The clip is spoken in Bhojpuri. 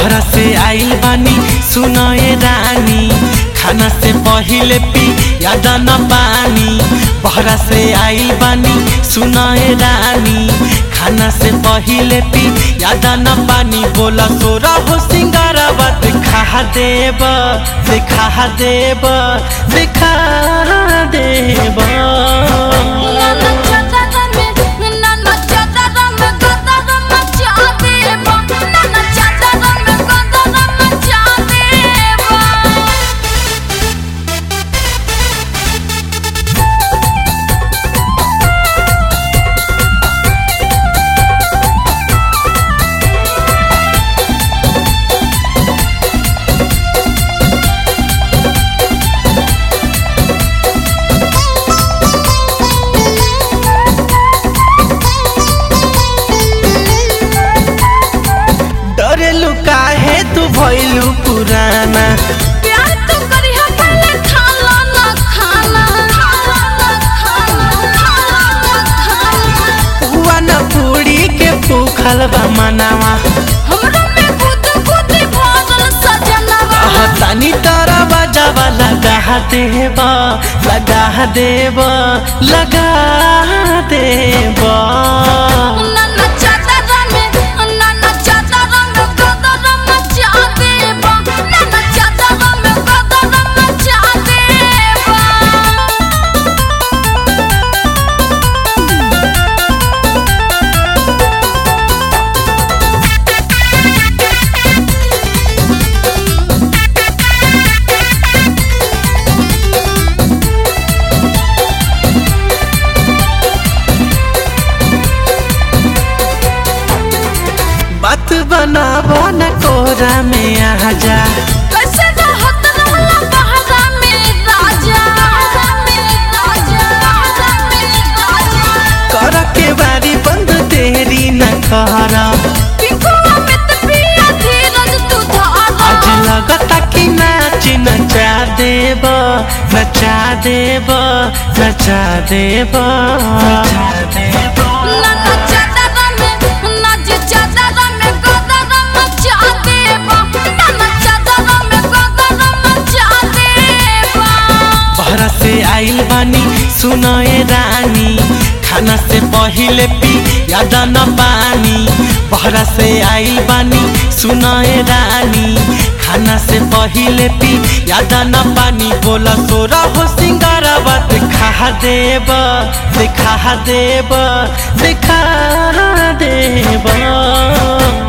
बहरा से आइल बानी सुनए रानी खाना से पहिले पी याद न पानी बहरा से आइल बानी सुनए रानी खाना से पहिले पी याद न पानी बोला सोरा हो सिंगारवा देखा देब देखा देब देखा देब नाना चादर में नाना चादर में गदर मचा देबो नाना चादर में गदर मचा देबो डरेलु काहे तू भइलु पुराना प्यार तो करी है पहले खाला ना खाना खाला ना खाना खाला ना खाना पुआ न पूरी के भूखल बा मनावा हमरा में गुद गुद भरल सजनवा तानी तारा बजावा लगा देब लगा देब लगा देब नाना चादर में नाना चादर में गदर मचा देबो नाना चादर में गदर मचा देबो बात बनाबो न कोरा में आ जा कैसे रहत रहला बहरा में राजा बहरा में राजा बहरा में राजा कर के बारी बंद देरी न कर पिंकुआ में त पिया धीरज तू धारा आज लगता कि नाच नचा देब नचा देब नचा देब नचा देब नाना चादर में नाच चादर में गदर मचा देबो नाना चादर में गदर मचा देबो बहरा से आइल बानी सुनए रानी खाना से पहिले पी याद न पानी बहरा से आइल बानी सुनए रानी खाना से पहिले पी याद न पानी बोला सोरा हो सिंगारवा देखा देब देखा देब देखा देब